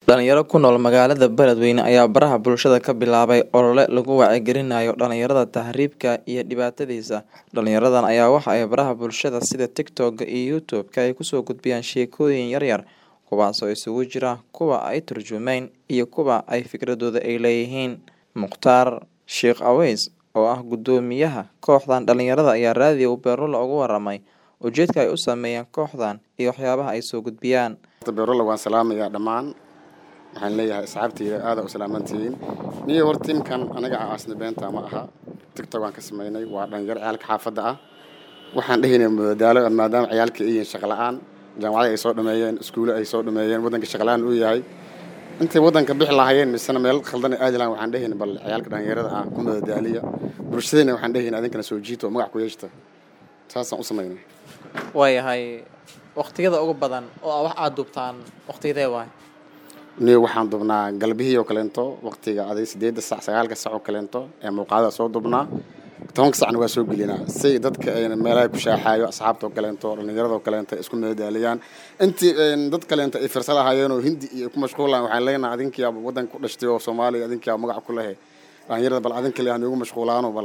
Dhalinyaro ku nool magaalada Beledweyne ayaa baraha bulshada ka bilaabay olole lagu wacyigelinayo dhalinyarada tahriibka iyo dhibaatadiisa. Dhalinyaradan ayaa waxa ay baraha bulshada sida TikTok iyo YouTube-ka ay kusoo gudbiyaan sheekooyin yaryar, kuwaas oo isugu jira kuwa ay turjumayn iyo kuwa ay fikradooda ay leeyihiin. Mukhtaar Sheikh Aweys, oo ah guddoomiyaha kooxdan dhalinyarada ayaa raadiyo Beerlo uga warramay ujeedka ay u sameeyeen kooxdan iyo waxyaabaha ay soo gudbiyaan. beerolo waan salaamayaa dhammaan waxaan leeyahay asxaabtayda aada u salaamantihiin niyo hor tiimkan anaga aasna beenta ma aha tigtog waan ka samaynay waa dhalinyaro ciyaalka xaafadda ah waxaan dhehaynay madadaalo maadaama ciyaalka ay yihiin shaqo la-aan jaamacada ay soo dhameeyeen iskuulo ay soo dhameeyeen waddanka shaqo la-aan uu yahay intay waddanka bixi lahaayeen misena meel khaldan ay aadi lahaan waxaan dhehaynay bal ciyaalka dhalinyarada ah ku madadaaliya bulshadeenna waxaan dhehaynay adinkana soo jiito oo magac ku yeeshta saasaan u samaynay waayahay waqtiyada ugu badan oo wax aad duubtaan waqtiyadee waay niyo waxaan dubnaa galbihii oo kaleento waqtiga aday sideedda sac sagaalka sac oo kaleento ee muuqaadada soo dubnaa tobanka sacna waa soo gelinaa si dadka ayna meelaha ku shaaxaayo asxaabta oo kaleento dhallinyarada oo kaleento ay isku madadaaliyaan intii dad kaleento ay firsa lahaayeen oo hindi iyo ku mashquulaan waxaan leenahay adinkiyaa waddanka ku dhashtay oo soomaaliya adinkiyaa magac ku lehe dhallinyarada bal adinka le hanuugu mashquulaano bal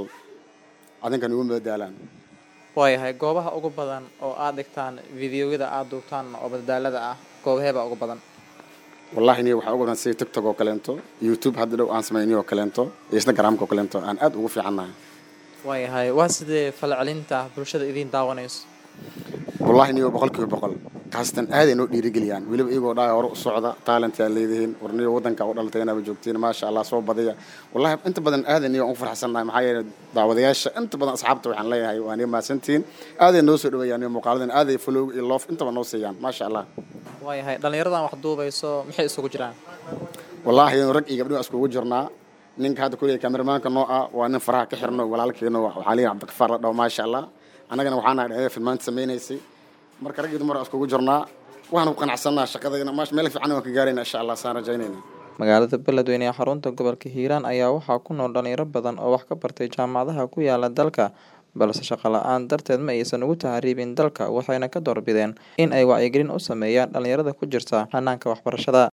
adinka nugu madadaalaan waayahay goobaha ugu badan oo aad dhigtaan fideoyada aad duubtaan oo madadaalada ah goobaheebaa ugu badan wallahi niyo waxaa ugu badan sida tiktok oo kaleento youtube hadda dhow aan samayniyo oo kaleento iyo instagramka oo kaleento aan aad ugu fiicannahay waayahay waa sidee falcelinta bulshada idiin daawanayso wallahi niyo boqol kiiba boqol khaasatan aaday noo dhiirigeliyaan weliba iyagoo dhaaya hore u socda talent yaa leedihiin war niyo waddanka u dhalatay inaaba joogtiin maasha allah soo badiya wallahi inta badan aaday niyo aan u farxsannahay maxaa yeelay daawadayaasha inta badan asxaabta waxaan leeyahay waa niyo mahadsantihiin aaday noo soo dhaweeyaan niyo muuqaaladan aaday follow iyo loof intaba noo siiyaan maasha allah waayahay dhalinyaradan wax duubayso maxay isugu jiraan wallaahi rag iyo gabdho iskugu jirnaa ninka hadda kuleeyahay kameramaanka noo ah waa nin faraha ka xirno walaalkeeno waxaa leeyahay cabdikafaar la dhaho maasha allah annagana waxaan nahay dhalinyarada filmaanta samaynaysay marka rag iyo dumar iskugu jirnaa waxaan ku qanacsanaa shaqadayna maash meel fiican waan ka gaarayna insha allah saan rajaynayna magaalada beledweyne ee xarunta gobolka hiiraan ayaa waxaa ku nool dhalinyaro badan oo wax ka bartay jaamacadaha ku yaala dalka balse shaqo la-aan darteed ma aysan ugu tahriibin dalka waxayna ka doorbideen in ay wacyigelin u sameeyaan dhalinyarada ku jirta hanaanka waxbarashada